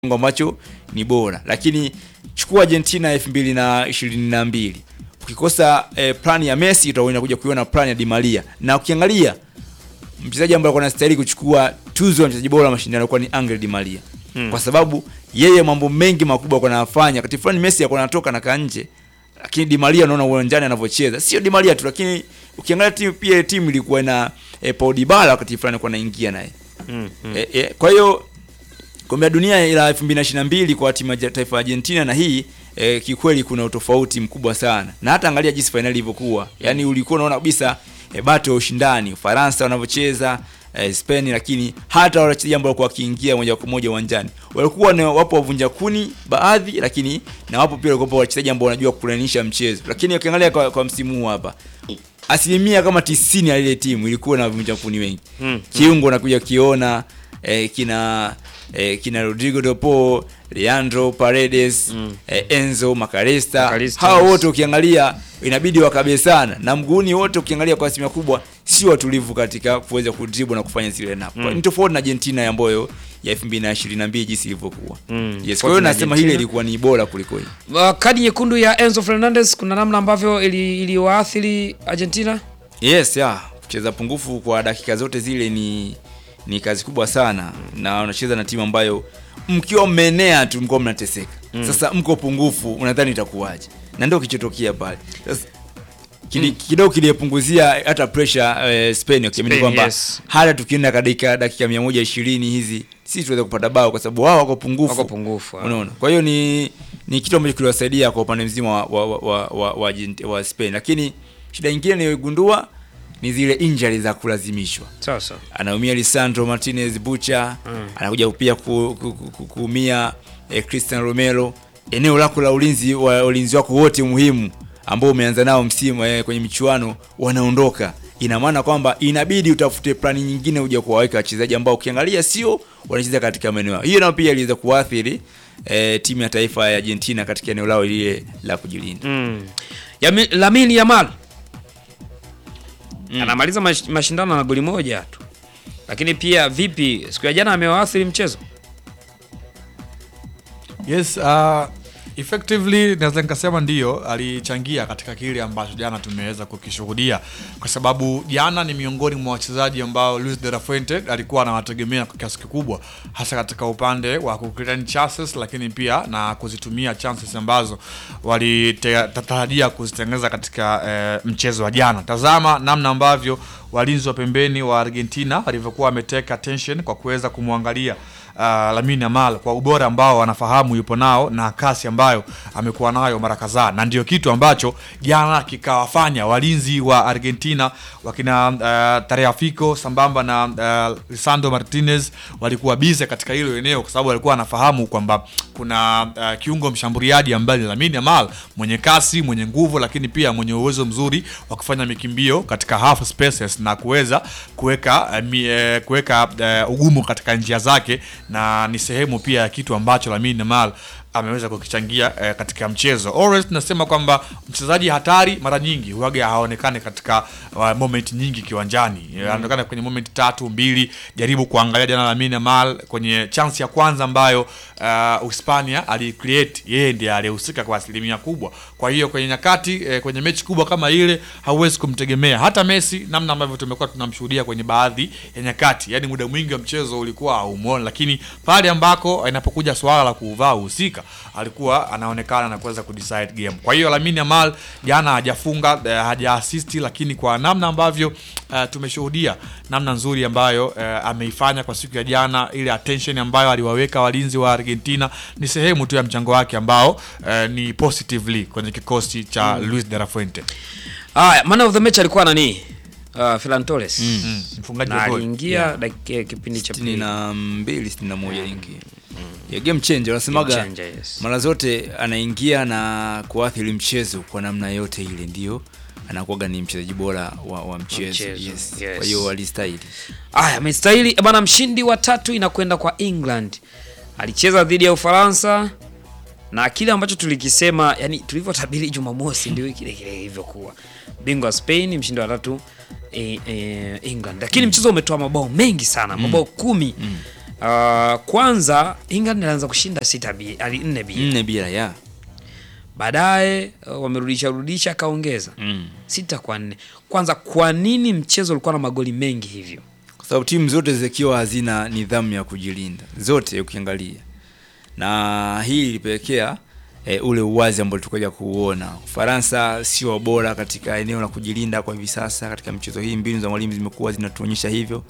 kiwango ambacho ni bora, lakini chukua Argentina elfu mbili na ishirini na mbili ukikosa eh, plan ya Messi utaenda kuja kuiona plan ya Di Maria, na ukiangalia mchezaji ambaye alikuwa anastahili kuchukua tuzo ya mchezaji bora wa mashindano alikuwa ni Angel Di Maria Hmm. kwa sababu yeye mambo mengi makubwa alikuwa anafanya. Wakati fulani Messi alikuwa anatoka na kaa nje, lakini Di Maria unaona uwanjani anavyocheza, sio Di Maria tu, lakini ukiangalia timu pia timu ilikuwa na eh, Paul Dybala wakati fulani alikuwa anaingia naye Mm, mm. E, e, kwa hiyo kombe la dunia la 2022 kwa timu ya taifa ya Argentina na hii e, kikweli kuna utofauti mkubwa sana, na hata angalia jinsi fainali ilivyokuwa, yaani ulikuwa unaona kabisa e, bato ya ushindani, Ufaransa wanavyocheza e, Spain, lakini hata wale wachezaji ambao walikuwa wakiingia moja kwa moja uwanjani walikuwa ni wapo wavunja kuni baadhi, lakini na wapo pia walikuwa wachezaji ambao wanajua kulainisha mchezo, lakini ukiangalia kwa, kwa msimu huu hapa asilimia kama tisini ya ile timu ilikuwa na wavunja kuni wengi Mm, kiungo nakuja kiona eh, kina eh, kina Rodrigo de Paul, Leandro Paredes Mm. eh, Enzo Makaresta Makarista, hao yes. wote ukiangalia inabidi wakabe sana na mguuni wote ukiangalia kwa asilimia kubwa si watulivu katika kuweza kudribble na kufanya zile nap Mm. ni tofauti na Argentina ambayo ya 2022 jinsi ilivyokuwa Mm. yes kwa hiyo Tofauti na nasema hile Argentina. ilikuwa ni bora kuliko hii Uh, kadi nyekundu ya Enzo Fernandez kuna namna ambavyo ili- iliwaathiri Argentina. Yes, ya kucheza pungufu kwa dakika zote zile ni ni kazi kubwa sana, na unacheza na timu ambayo mkiwa mmeenea tu mko mnateseka. Sasa mko pungufu, unadhani itakuwaje? Na ndio kichotokea pale. Sasa kili- kidogo kiliyepunguzia hata pressure eh, Spain wakiamini Spain, kwamba yes. hata tukienda katika dakika 120 hizi sisi tuweze kupata bao kwa sababu wao wako pungufu. Wako pungufu, ah. Unaona? Kwa hiyo ni ni kitu ambacho kiliwasaidia kwa upande mzima wa wa, wa, wa, wa, Argent- wa Spain, lakini shida nyingine niliyogundua ni zile injury za kulazimishwa. Sasa Anaumia Lisandro Martinez Bucha, Mm. anakuja pia ku, ku, ku, ku, kuumia eh, Christian Romero. Eneo lako la ulinzi wa ulinzi wako wote muhimu ambao umeanza nao msimu eh, kwenye michuano wanaondoka. Ina maana kwamba inabidi utafute plani nyingine uje kuwaweka wachezaji ambao ukiangalia sio wanacheza katika maeneo yao. Hiyo nayo pia iliweza kuathiri eh, timu ya taifa ya Argentina katika eneo lao lile la kujilinda. mm. Yami, Lamine Yamal anamaliza mash, mashindano na goli moja tu, lakini pia vipi, siku ya jana amewaathiri mchezo Yes, uh, effectively naweza nikasema ndiyo alichangia katika kile ambacho jana tumeweza kukishuhudia, kwa sababu jana ni miongoni mwa wachezaji ambao Luis de la Fuente alikuwa anawategemea kwa kiasi kikubwa, hasa katika upande wa kucreate chances, lakini pia na kuzitumia chances ambazo walitarajia kuzitengeneza katika eh, mchezo wa jana. Tazama namna ambavyo walinzi wa pembeni wa Argentina walivyokuwa wameteka attention kwa kuweza kumwangalia uh, Lamine Yamal kwa ubora ambao wanafahamu yupo nao na kasi ambayo amekuwa nayo mara kadhaa, na ndio kitu ambacho jana kikawafanya walinzi wa Argentina wakina uh, Tareafico sambamba na uh, Lisandro Martinez walikuwa bize katika hilo eneo, kwa sababu walikuwa wanafahamu kwamba kuna uh, kiungo mshambuliaji ambaye ni Lamine Yamal mwenye kasi, mwenye nguvu, lakini pia mwenye uwezo mzuri wa kufanya mikimbio katika half spaces na kuweza kuweka uh, mi- eh, kuweka uh, ugumu katika njia zake, na ni sehemu pia ya kitu ambacho Lamine Yamal ameweza kukichangia eh, katika mchezo. Always tunasema kwamba mchezaji hatari mara nyingi huaga haonekane katika uh, moment nyingi kiwanjani. Mm. Anaonekana kwenye moment tatu mbili. Jaribu kuangalia jana Lamine Yamal kwenye chance ya kwanza ambayo uh, Uhispania alicreate, yeye ndiye alihusika kwa asilimia kubwa. Kwa hiyo kwenye nyakati eh, kwenye mechi kubwa kama ile hauwezi kumtegemea. Hata Messi namna ambavyo tumekuwa tunamshuhudia kwenye baadhi ya nyakati, yani muda mwingi wa mchezo ulikuwa haumuoni, lakini pale ambako inapokuja swala la kuvaa uhusika alikuwa anaonekana na kuweza kudecide game. Kwa hiyo Lamine Yamal jana hajafunga eh, haja assist, lakini kwa namna ambavyo eh, tumeshuhudia namna nzuri ambayo eh, ameifanya kwa siku ya jana, ile attention ambayo aliwaweka walinzi wa Argentina ni sehemu tu ya mchango wake ambao eh, ni positively kwenye kikosi cha Luis de la Fuente. haya. Man of the match alikuwa nani? Uh, Ferran Torres Mm, mfungaji na wa goli. aliingia dakika kipindi cha pili. 62 61 ingia ya game changer wanasemaga Game changer, yes. mara zote anaingia na kuathiri mchezo kwa namna yote ile, ndio anakuwaga ni mchezaji bora wa, wa mchezo, mchezo, yes. yes. Kwa hiyo alistahili. Aya, amestahili bana. Mshindi wa tatu inakwenda kwa England, alicheza dhidi ya Ufaransa na kile ambacho tulikisema, yani tulivyotabiri Jumamosi ndio kile kile ilivyokuwa. Bingwa wa Spain, mshindi wa tatu e, e, England, lakini mchezo umetoa mabao mengi sana, mabao kumi Uh, kwanza England alianza kushinda sita bi, ali nne bi. nne bila ya Baadaye uh, wamerudisha rudisha akaongeza mm. sita kwa nne. Kwanza kwa nini mchezo ulikuwa na magoli mengi hivyo? kwa sababu timu zote zikiwa hazina nidhamu ya kujilinda zote ukiangalia, na hii ilipelekea e, ule uwazi ambao tukaja kuuona. Ufaransa sio bora katika eneo la kujilinda kwa hivi sasa katika mchezo hii, mbinu za mwalimu zimekuwa zinatuonyesha hivyo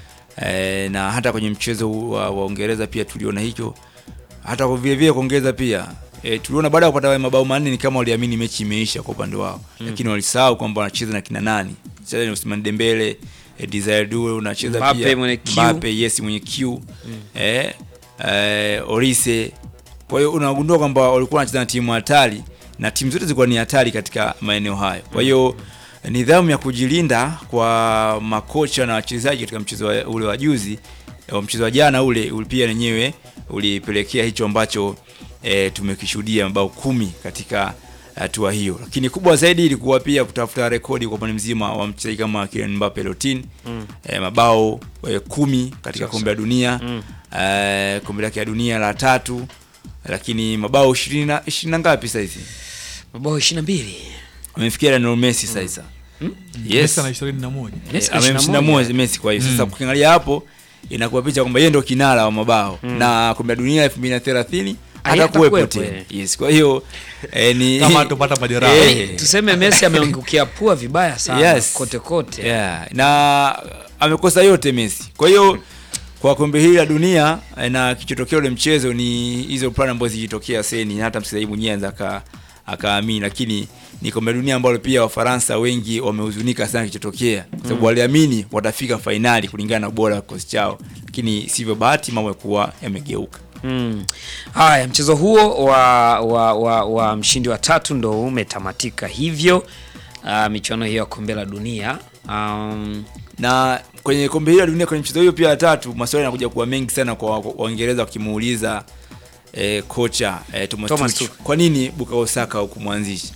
e, na hata kwenye mchezo wa, wa Uingereza pia tuliona hicho, hata kwa vile vile kuongeza pia e, tuliona baada ya kupata mabao manne ni kama waliamini mechi imeisha kwa upande wao mm. lakini walisahau kwamba wanacheza na kina nani, cheza ni Ousmane Dembele e, Desire Due unacheza Mbappe pia mwenye Q. Mbappe yes mwenye Q eh, eh, Orise. Kwa hiyo unagundua kwamba walikuwa wanacheza na timu hatari na timu zote zilikuwa ni hatari katika maeneo hayo. Kwa hiyo nidhamu ya kujilinda kwa makocha na wachezaji katika mchezo wa- ule wa juzi wa mchezo wa jana ule ule pia wenyewe ulipelekea hicho ambacho e, tumekishuhudia mabao kumi katika hatua hiyo, lakini kubwa zaidi ilikuwa pia kutafuta rekodi kwa upande mzima wa mchezaji kama Kylian Mbappe Lottin mm. e, mabao e, kumi katika kombe la dunia mm. e, kombe lake la dunia la tatu, lakini mabao ishirini na ishirini na ngapi saizi Mabao 22. amefikia Lionel Messi sasa yes Messi ana 21. Messi Eh, ana amemshinda 21. Moise Messi kwa hiyo sasa ukiangalia hapo inakuwa picha kwamba yeye ndio kinara wa mabao na kombe la dunia 2030 hata hata kuwepo kuwepo, tena eh. yes kwa hiyo eh, ni Kama hatopata majeraha. Eh, Tuseme Messi ameangukia pua vibaya sana Yes. kote kote. yeah, na amekosa yote Messi. Kwa hiyo kwa kombe hili la dunia eh, na kichotokea ule mchezo ni hizo plan ambazo zilitokea seni, na hata mchezaji mwenyewe anza aka akaamini, lakini ni kombe la dunia ambalo pia Wafaransa wengi wamehuzunika sana kichotokea, kwa sababu waliamini watafika fainali kulingana na ubora wa kikosi chao, lakini sivyo bahati, mambo yakuwa yamegeuka. Mm. Haya, mchezo huo wa, wa, wa, wa mshindi wa tatu ndo umetamatika hivyo. Uh, michuano hiyo ya kombe la dunia um, na kwenye kombe hili la dunia kwenye mchezo hiyo pia ya tatu maswali yanakuja kuwa mengi sana kwa kwa Waingereza wakimuuliza eh, kocha eh, Thomas, Thomas Tuchel, Tuchel. kwa nini Bukayo Saka hukumwanzisha?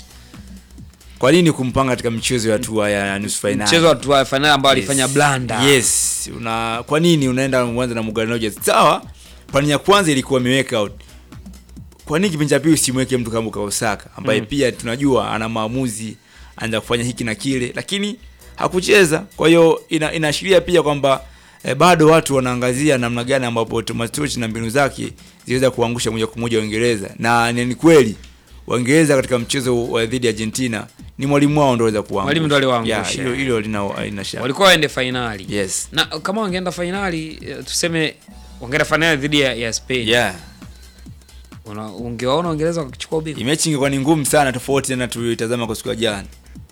Kwa nini kumpanga katika mchezo ya hatua ya nusu finali? mchezo wa hatua ya fainali ambao alifanya blanda. Yes, una kwa nini unaenda mwanza na Morgan Rogers? Sawa, pani ya kwanza ilikuwa imeweka out. Kwa nini kipindi cha pili usimweke mtu kama Bukayo Saka ambaye pia tunajua ana maamuzi, anza kufanya hiki na kile, lakini hakucheza. Kwa hiyo ina, inaashiria pia kwamba eh, bado watu wanaangazia namna gani ambapo Thomas Tuchel na mbinu zake ziweza kuangusha moja kwa moja Uingereza, na ni ni kweli Waingereza katika mchezo wa dhidi ya Argentina ni mwalimu wao ndio aweza kuangusha. Mwalimu ndio aliwaangusha. Yeah, Hilo hilo lina lina shaka. Walikuwa waende fainali. Yes. Na kama wangeenda fainali eh, tuseme wangeenda fainali dhidi ya, ya Spain. Yeah. Una, ungewaona Uingereza wakichukua ubingwa. Mechi ingekuwa ni ngumu sana tofauti na tulitazama kwa siku ya jana.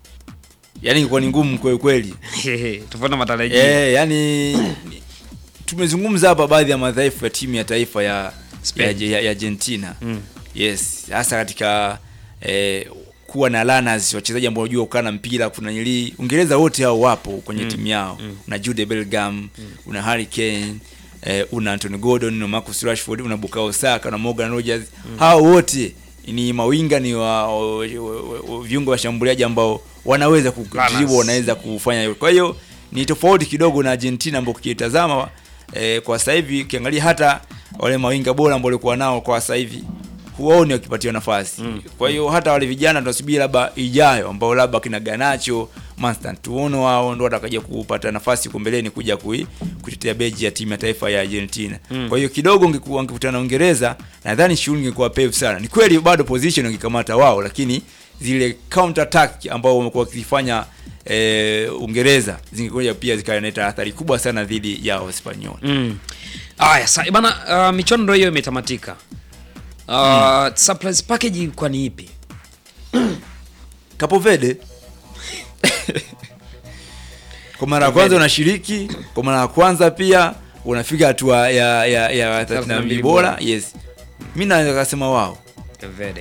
Yaani ingekuwa ni ngumu kweli kweli. Tofauti na matarajio. Eh, yani ni- tumezungumza hapa baadhi ya madhaifu ya timu ya taifa ya ya, Spain. ya, ya Argentina. Mm. Yes, hasa katika eh, kuwa na runners wachezaji ambao wanajua kukaa na mpira kuna nili Uingereza wote hao wapo kwenye timu yao. Una Jude Bellingham, una Harry Kane, eh, una Anthony Gordon, una Marcus Rashford, una Bukayo Saka, una Morgan Rogers. Hao wote ni mawinga ni wa, wa, wa, wa viungo washambuliaji ambao wanaweza kudribble, Runners. wanaweza kufanya hivyo. Kwa hiyo ni tofauti kidogo na Argentina ambao ukitazama eh, kwa sasa hivi ukiangalia hata wale mawinga bora ambao walikuwa nao kwa sasa hivi huwaoni wakipatiwa nafasi. Kwa hiyo hata wale vijana tunasubiri labda ijayo ambao labda kina Ganacho, Manston tuono wao ndo watakaja kupata nafasi huko mbeleni kuja kui, kutetea beji ya timu ya taifa ya Argentina. Kwa hiyo kidogo ungekuwa wangekutana na Uingereza, nadhani shughuli ingekuwa pevu sana. Ni kweli bado position wangekamata wao, lakini zile counter attack ambao wamekuwa wakifanya eh, Uingereza zingekuja pia zikaleta athari kubwa sana dhidi ya Espanyol. Mm. Aya, sa bana uh, michuano ndio hiyo imetamatika. Uh, surprise package kwa ni ipi? Capo Verde kwa mara ya kwanza unashiriki, kwa mara ya kwanza pia unafika hatua ya ya ya 32 bora. Yes, mimi naweza kusema wao Verde.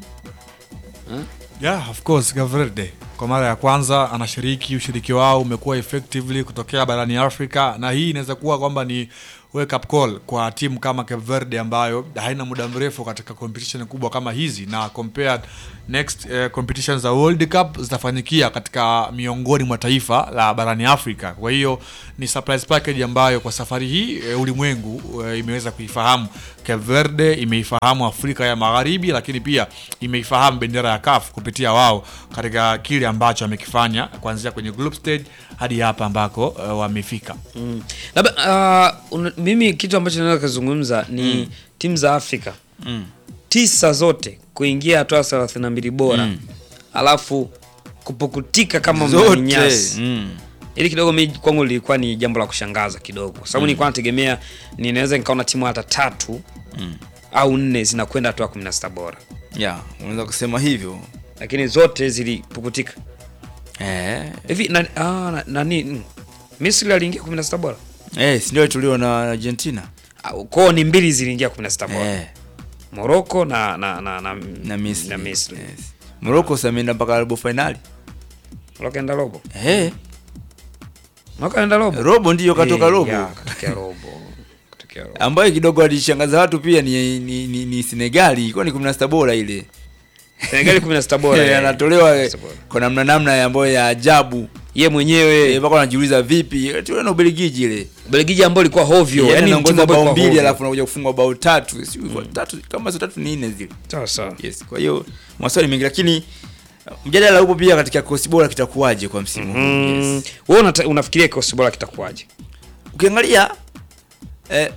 Yeah, of course Cape Verde kwa mara ya kwanza anashiriki. Ushiriki wao umekuwa effectively kutokea barani Afrika, na hii inaweza kuwa kwamba ni wake up call kwa timu kama Cape Verde ambayo haina muda mrefu katika competition kubwa kama hizi na compared next eh, competition za World Cup zitafanyikia katika miongoni mwa taifa la barani Afrika. Kwa hiyo ni surprise package ambayo kwa safari hii eh, ulimwengu eh, imeweza kuifahamu Cape Verde, imeifahamu Afrika ya Magharibi, lakini pia imeifahamu bendera ya CAF kupitia wao katika kile ambacho wamekifanya kuanzia kwenye group stage hadi hapa ambako eh, wamefika. Mm. Labda uh, una- mimi kitu ambacho naweza kuzungumza ni timu za Afrika Mm. tisa zote kuingia hatua thelathini na mbili bora Mm. alafu kupukutika kama zote mnyasi mm. ili kidogo mi kwangu lilikuwa ni jambo la kushangaza kidogo kwa sababu nilikuwa nategemea ninaweza nikaona timu hata tatu Mm. au nne zinakwenda hatua kumi na sita bora yeah, unaweza kusema hivyo lakini zote zilipukutika eh. hivi na, ah, na, nani mm, Misri aliingia kumi na sita bora Eh, si ndio tulio na Argentina Au, kwao ni mbili ziliingia kumi na sita bora eh, Morocco na na na, na, na Misri, na Misri. Yes. Morocco sasa ameenda mpaka robo finali Morocco enda robo eh, Morocco enda robo robo ndiyo katoka Eh, robo ya, katokea robo katokea robo ambayo kidogo alishangaza watu pia ni, ni, ni, ni Senegali ilikuwa ni 16 bora ile Senegal 16 bora Eh, eh, anatolewa 16 bora. kwa namna namna ambayo ya ajabu ye mwenyewe Eh, mpaka wanajiuliza vipi tuwe na Ubelgiji ile Belgiji ambao ilikuwa hovyo yani yani timu anaongoza ambayo bao ilikuwa mbili hovyo. alafu unakuja kufungwa bao tatu si tatu kama sio tatu ni nne zile sawa sawa yes kwa hiyo maswali mengi lakini uh, mjadala upo pia katika kikosi bora kitakuwaje kwa msimu huu Mm, yes. wewe unata- unafikiria kikosi bora kitakuwaje ukiangalia eh,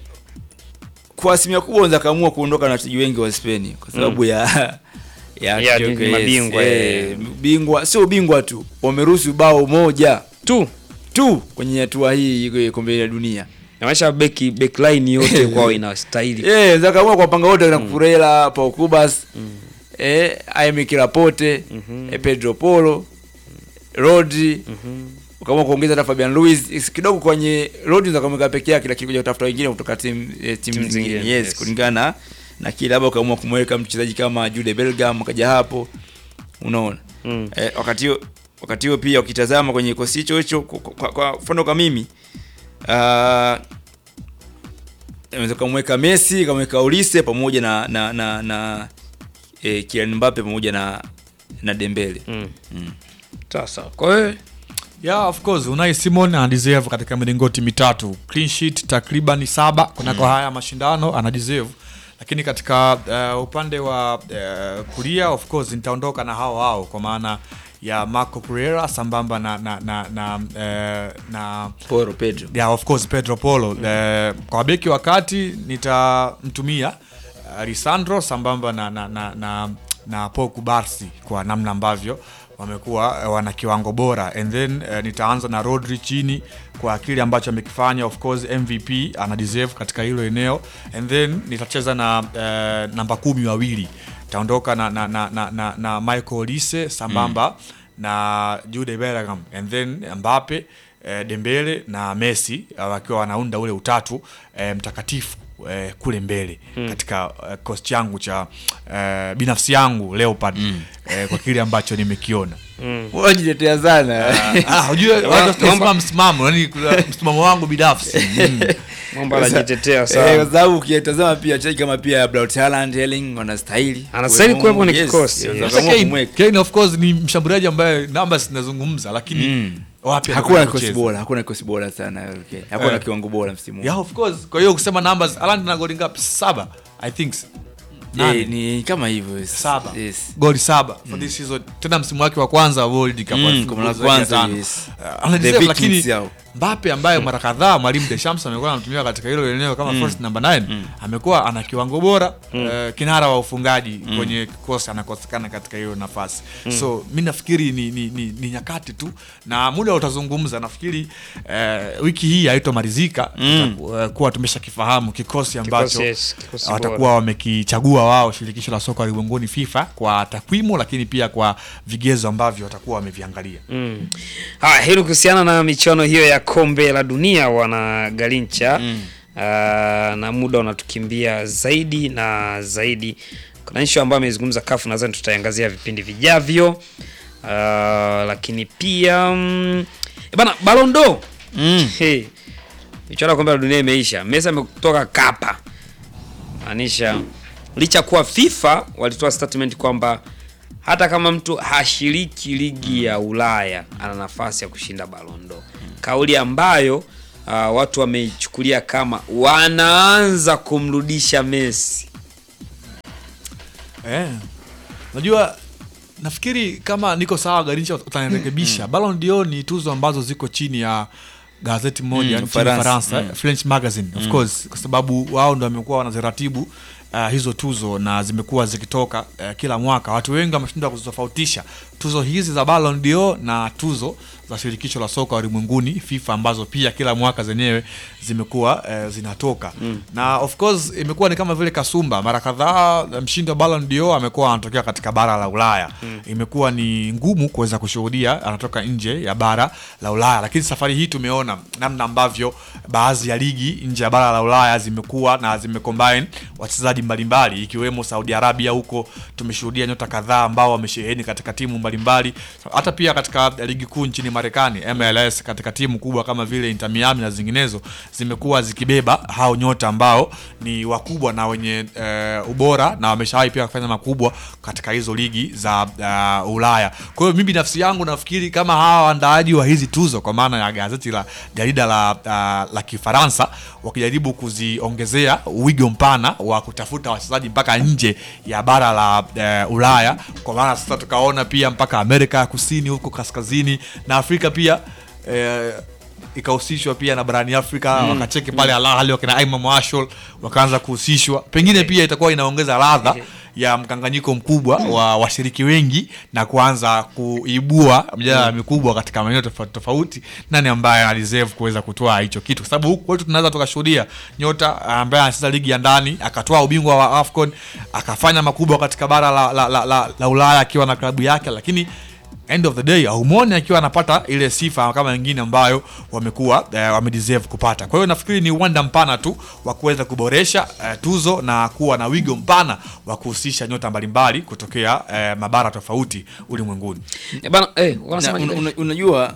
kwa asilimia kubwa unaweza kaamua kuondoka na wachezaji wengi wa Spain kwa sababu ya ya, Ya, kichoko, ni mabingwa, eh, eh. bingwa sio bingwa tu wameruhusu bao moja tu tu kwenye hatua hii ya kombe la dunia namaanisha beki backline yote kwao inastahili eh unaweza kaamua kwa panga wote na Kurela Pau Kubas eh Aimi Kirapote eh, Pedro Polo Rodri ukaamua kuongeza hata Fabian Luiz Is- kidogo kwenye Rodri unaweza kumweka peke yake lakini kuja kutafuta wengine kutoka timu eh, timu Timu zingine zingine, yes, yes. kulingana na- na kile labda ukaamua kumweka mchezaji kama Jude Bellingham akaja hapo unaona Mm. eh, wakati huo wakati huo pia ukitazama kwenye kikosi hicho hicho kwa- kwa kwa mfano kwa mimi ah, unaweza kumweka Messi kamweka Olise pamoja na na na, na eh, Kylian Mbappe pamoja na na Dembele Mm. mm. sawa sawa kwa hiyo Yeah, of course Unai Simon anadeserve katika milingoti mitatu clean sheet takriban saba kunako haya mashindano anadeserve, lakini katika uh, upande wa uh, kulia of course nitaondoka na hao hao kwa maana ya Marco Pereira sambamba na na na na, uh, na Poro Pedro yeah, of course Pedro Polo eh, kwa beki wa kati nitamtumia uh, Lisandro sambamba na na na, na, na Paul Kubarsi kwa namna ambavyo wamekuwa eh, wana kiwango bora and then eh, nitaanza na Rodri chini kwa kile ambacho amekifanya of course MVP ana deserve katika hilo eneo and then nitacheza na eh, namba kumi wawili taondoka na, na, na, na, na, na Michael Olise sambamba na Jude Bellingham and then Mbappe eh, Dembele na Messi eh, wakiwa wanaunda ule utatu eh, mtakatifu eh, kule mbele katika eh, kikosi changu cha eh, binafsi yangu Leopard eh, kwa kile ambacho nimekiona. wajiletea sana Ah, unajua watu wasema msimamo, yani kuna msimamo wangu binafsi. Mm. mambo anajitetea Eh, sana kwa sababu ukitazama pia wachezaji kama pia Braut Haaland, Erling wanastahili Anastahili kuwepo kwenye Yes, kikosi. yes, Yes. wakaamua Sasa Kane, kumweka. Kane of course ni mshambuliaji ambaye namba zinazungumza lakini Mm. wapi hakuna anakwenda kikosi kucheza? bora hakuna kikosi bora sana okay. hakuna Eh. kiwango bora msimu huu. Yeah, of course. Kwa hiyo kusema numbers, Haaland na goli ngapi? Saba, I think. Nane. Eh, ni kama hivyo yes. Saba. yes. Goli saba for this season. Tena msimu wake wa kwanza wa World Cup. Mm, alifunga kwa mara goli zaidi ya kwanza, tano. yes. Uh, ana The deserve, Vikings lakini yao. Mbappe ambaye mara kadhaa mwalimu Deschamps amekuwa anamtumia katika hilo eneo kama first number 9 amekuwa ana kiwango bora eh, kinara wa ufungaji kwenye kikosi anakosekana katika hiyo nafasi so mi nafikiri ni, ni, ni, ni nyakati tu na muda utazungumza nafikiri eh, wiki hii haitomalizika tutaku- eh, kuwa tumeshakifahamu kikosi ambacho Kikosi, yes, kikosi bora. watakuwa wamekichagua wao shirikisho la soka ulimwenguni FIFA kwa takwimu lakini pia kwa vigezo ambavyo watakuwa wameviangalia Mm. Haya, hilo kuhusiana na michuano hiyo ya kombe la dunia wana Galincha mm. na muda unatukimbia zaidi na zaidi. Kuna issue ambayo amezungumza kafu, nadhani tutaiangazia vipindi vijavyo. Uh, lakini pia mm, eh bana Ballon d'Or Mm. hey, michuano ya kombe la dunia imeisha, Messi ametoka kapa, maanisha licha kuwa FIFA walitoa statement kwamba hata kama mtu hashiriki ligi ya Ulaya ana nafasi ya kushinda Ballon d'Or, kauli ambayo uh, watu wameichukulia kama wanaanza kumrudisha Messi. Eh. Unajua nafikiri kama niko sawa Garincha utanirekebisha. Ballon d'Or ni tuzo ambazo ziko chini ya gazeti moja nchini Ufaransa. Ufaransa, eh, French magazine of course, kwa sababu wao ndo wamekuwa wanaziratibu uh, hizo tuzo na zimekuwa zikitoka uh, kila mwaka. Watu wengi wameshindwa kuzitofautisha tuzo hizi za Ballon d'Or na tuzo za shirikisho la soka ulimwenguni FIFA, ambazo pia kila mwaka zenyewe zimekuwa uh, zinatoka na of course imekuwa ni kama vile kasumba. Mara kadhaa mshindi wa Ballon d'Or amekuwa anatokea katika bara la Ulaya. Imekuwa ni ngumu kuweza kushuhudia anatoka nje ya bara la Ulaya, lakini safari hii tumeona namna ambavyo baadhi ya ligi nje ya bara la Ulaya zimekuwa na zimecombine wachezaji mbalimbali ikiwemo Saudi Arabia. Huko tumeshuhudia nyota kadhaa ambao wamesheheni katika timu mbalimbali, hata pia katika ligi kuu nchini Marekani MLS, katika timu kubwa kama vile Inter Miami na zinginezo zimekuwa zikibeba hao nyota ambao ni wakubwa na wenye eh, ubora na wameshawahi pia kufanya makubwa katika hizo ligi za uh, Ulaya. Kwa hiyo mimi binafsi yangu nafikiri kama hawa waandaaji wa hizi tuzo kwa maana ya gazeti la jarida la, uh, la Kifaransa wakijaribu kuziongezea wigo mpana wa kutafuta wachezaji mpaka nje ya bara la uh, Ulaya, kwa maana sasa tukaona pia mpaka Amerika ya Kusini huko kaskazini na Afrika pia eh, ikahusishwa pia na barani Afrika wakacheki pale Al Ahly wakina Imam Marshall wakaanza kuhusishwa, pengine pia itakuwa inaongeza ladha ya mkanganyiko mkubwa wa washiriki wengi na kuanza kuibua mjadala mikubwa katika maeneo tofauti tofauti, nani ambaye ana deserve kuweza kutoa hicho kitu, kwa sababu huku kwetu tunaweza tukashuhudia nyota ambaye anacheza ligi ya ndani akatoa ubingwa wa AFCON akafanya makubwa katika bara la, la, la, la, la Ulaya akiwa na klabu yake, lakini end of the day haumwoni akiwa anapata ile sifa kama wengine ambayo wamekuwa eh, wamedeserve kupata. Kwa hiyo nafikiri ni uwanda mpana tu wa kuweza kuboresha eh, tuzo na kuwa na wigo mpana wa kuhusisha nyota mbalimbali kutokea eh, mabara tofauti ulimwenguni. Eh, bana, eh, Na, wanasema un, un, unajua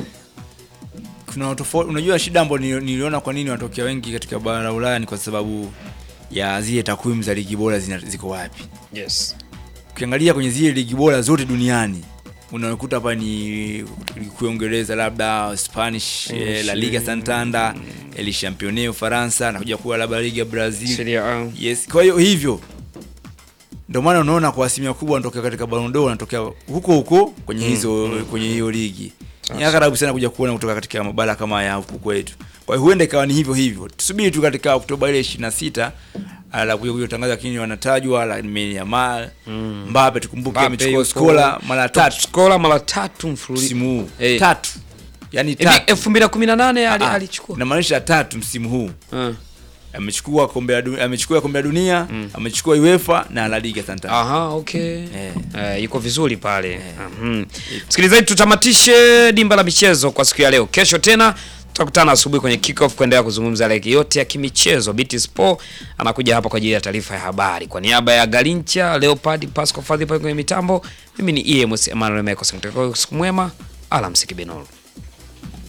kuna tofauti. Unajua shida ambayo nili- niliona kwa nini wanatokea wengi katika bara la Ulaya ni kwa sababu ya zile takwimu za ligi bora zina- ziko wapi. yes. Ukiangalia kwenye zile ligi bora zote duniani unakuta hapa ni ligi kuu ya Uingereza, labda Spanish, eh, La Liga Santander, El Championnat Ufaransa, nakuja kuwa labda Liga Brazil. Serie A. Yes, kwa hiyo hivyo ndio maana unaona kwa asilimia kubwa wanatokea katika Ballon d'Or wanatokea huko huko kwenye hizo kwenye hiyo ligi. Ni agharabu sana kuja kuona kutoka katika mabara kama ya huku kwetu. Kwa hiyo huenda ikawa ni hivyo hivyo. Tusubiri tu katika Oktoba ile 26 ala kuja kuja kutangaza lakini wanatajwa la Yamal, Mbappe tukumbuke Mbappe amechukua yuko- skola mara Top tatu scorer mara tatu mfululizo. msimu huu. Eh. Tatu. Yaani Hivi tatu. 2018 ali- Ah, alichukua. Namaanisha tatu msimu huu. Ah. Amechukua kombe la dunia, amechukua kombe la dunia, amechukua UEFA na La Liga Santander. Aha, okay. Eh. Eh, yuko vizuri pale. Mhm. Msikilizaji, tutamatishe dimba la michezo kwa siku ya leo. Kesho tena tutakutana asubuhi kwenye kickoff kuendelea kuzungumza ligi yote ya kimichezo. BT Sport anakuja hapa kwa ajili ya taarifa ya habari. Kwa niaba ya Galincha, Leopard, Pascal Fadhi pale kwenye mitambo, mimi ni EMS Emmanuel Meko. Siku mwema, alamsiki Benol.